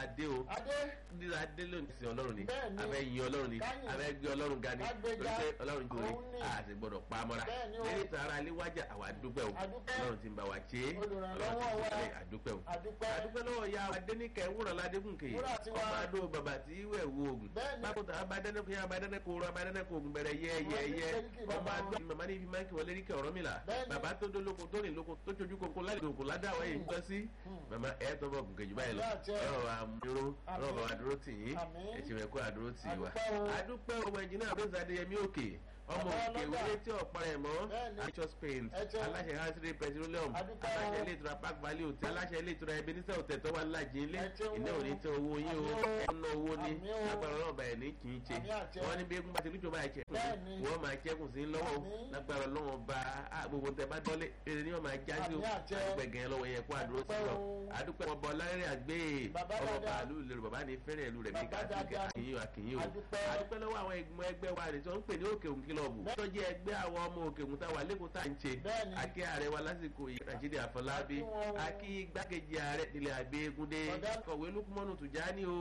adé o adé dídá adé lónìí sí ọlọ́run ni Bẹ́ẹ̀ni. abẹ́ yin ọlọ́run ni Káyìn. abẹ́ gbé ọlọ́run ga ni Kágbéga. lórí pé ọlọ́run jòrè Òun ni. a sì gbọ́dọ̀ pa á mọ́ra Bẹ́ẹ̀ni o. lẹ́yìn tí ara aléwájà àwa dúpẹ́ o Adúpẹ́. ọlọ́run ti ń bá wa ṣe é Olùrànlọ́wọ́ ọlọ́run ti ń wa. bá wa àdúpẹ́ o àdúpẹ́ àdúpẹ́ lọ́wọ́ ya adéníkẹ́ wúrọ̀ ládégúnkè Wúrà tiwa. ọmọ adó bàbá tí wẹ̀ wo oògùn Bẹ́ẹ̀ni. bákòtà abadẹ́nẹ́kọ̀ yẹn abadẹ́nẹ́kọ̀ oró abadẹ́nẹ́kọ̀ oògùn bẹ̀rẹ̀ yẹ yẹ yẹ Wọ́n ọmọ ní adó màmá ní ibi máa ń kí wọlé ríkẹ́ ọ̀rọ̀ mi là Bẹ́ẹ̀ni. bàbá tó dó lóko tó rìn lóko tó sojú koko lálẹ́ òkú ládàwọ̀ yìí ń tọ́ sí màmá ẹ̀ tọ́ bọ̀ gùnkè jù báyìí lọ Àmì àti ẹ̀. ọlọ́run àmúró ọlọ́run bàbá dúró tì yín Àmín. ẹ̀sìn ẹ̀kọ́ àdúró tì wá Àdúpẹ́ o. àdúpẹ́ ọmọ ẹ̀jìnà àbẹ́sẹ̀ adéyẹmí òkè ọmọ Bàbá òkè ọlọ́jà. wọlé tí ọ̀pá rẹ̀ mọ́ Bẹ́ẹ̀ni. Nature's paint Ẹ̀jẹ̀. aláṣẹ hasiri petroleum Àdúpẹ́ o. aláṣẹ ilé ìtura park valley hotel aláṣẹ ilé ìtura ebenezer hotel tó wà lájì ilé Ẹ̀jẹ̀ ilé wo. òní tẹ owó yín o Àmín o. ẹ̀nà owó ní Àmín o. lágbára ọlọ́ọ̀bà ẹ̀ ní kì í ṣe Àmín àti ẹ̀. wọ́n ní bí egun bá ti lójó báyìí ṣẹ́kùn Bẹ́ẹ̀ni. wọ́n máa ṣẹ́kùn sí lọ́wọ́ o. Àmín. lágbára ọlọ́wọ́n bá a gbogbo tẹ bá dọ́lé eré ni wọ́n máa já sí o Àmín àti ẹ̀. àgbẹ̀gẹ̀ lọ́wọ́ yẹn kó àdúró sí Àdúpẹ́ lọ o. àdúpẹ́ wọn bọ lárẹ́rẹ́ àgbẹ̀ Bàbá ọmọ dáadáa. bàálù lèrò bàbá ní fẹ́rẹ̀ ìlú rẹ̀ ní Bàbá káàkiri dáadáa. àkìyìn àkìyìn o Àdúpẹ́. àdúpẹ́ lọ́wọ́ àwọn ẹgbẹ́ ẹgbẹ́ wa rẹ̀ tí wọ́n ń pè ní òkè òun kílọ̀bù tó jẹ́ ẹgbẹ́ àwọn ọmọ òkè òun táwa lẹ́kọ̀ọ́ tá à ń ṣe Bẹ́ẹ̀ni. akí ààrẹ wa lásìkò yìí Rashidi Àfọlábí Akí wọn o. akí igbákejì ààrẹ nílẹ̀ àgbẹ̀gúndé Ọ̀gá. kọ̀wé Lukumanu Tùjání o